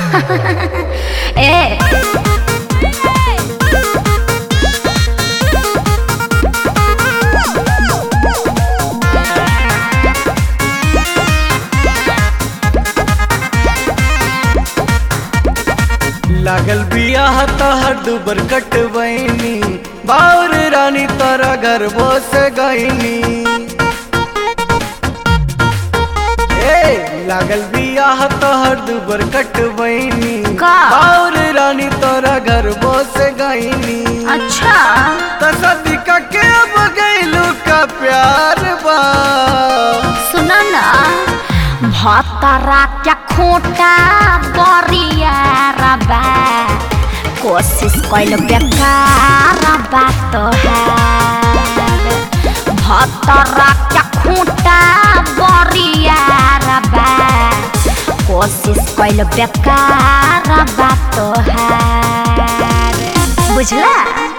ए लागल बियाह तहर दुबर कटबैनी बाउर रानी तोरा घर बस गईनी ए लागल बियाह तहर दुबर कटबैनी का? बाउर रानी तोरा घर बस गईनी अच्छा त सदी का के अब गईलू का प्यार बा सुना ना भतरा क्या खोटा बरिया रबा कोशिश कैल बेकार बात है भतरा क्या खोटा बरिया रबा कोशिश कैल बेकार बात है बुझला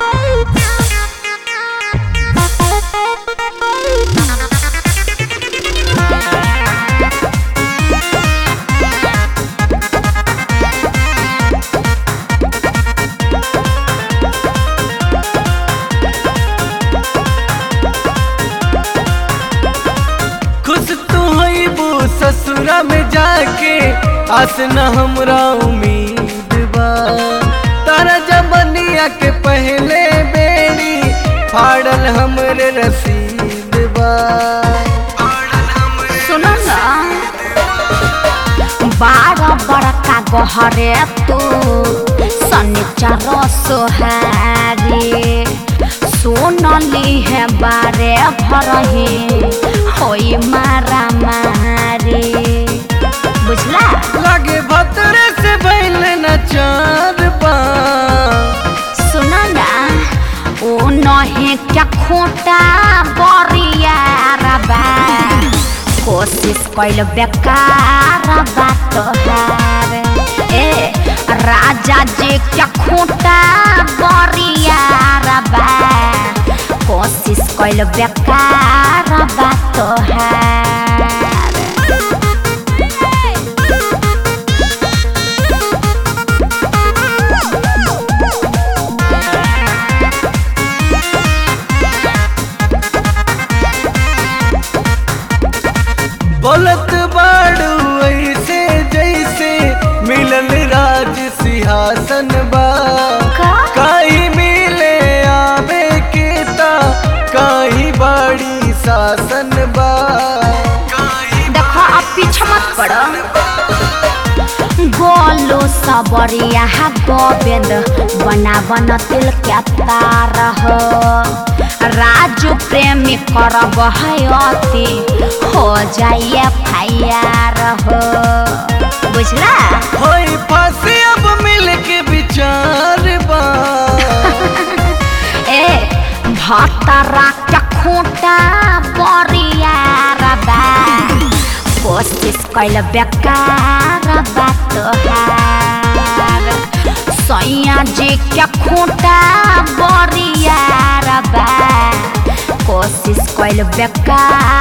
खुश तू हईबू ससुरा में जाके आस न हमरा उम्मीद बा तारा जबनिया के पहले बेड़ी फाड़ल हमरे रसीद बा सुनो ना बारह बड़का गहरे तू शनिचर सोहारी सोनली है बारे भरही होई मारा मारी बुझला लागे भतरे से भइल न चार बा सुना ना ओ नहे क्या खोटा बरिया रबा कोशिश कैल बेकार बात हार ए राजा जी क्या खोटा बरिया रबा कोशिश कैल बेकार बात हार बोलत बाड़ू ऐसे जैसे मिलल राज सिंहासन बा का? काई मिले आवे के ता काई बाड़ी शासन बा देखो अब पीछे मत पड़ो गोलो सबरिया गोविंद बना बन तिल के तार हो राजू प्रेमी करब है अति हो जाइए फायर हो बुझला होई फांसी अब मिल के विचार बा ए भतरा क्या खोटा बरिया रबा कोशिश कैल बेकार बात हार सैया जी क्या खोटा बरिया रबा कोशिश कैल बेकार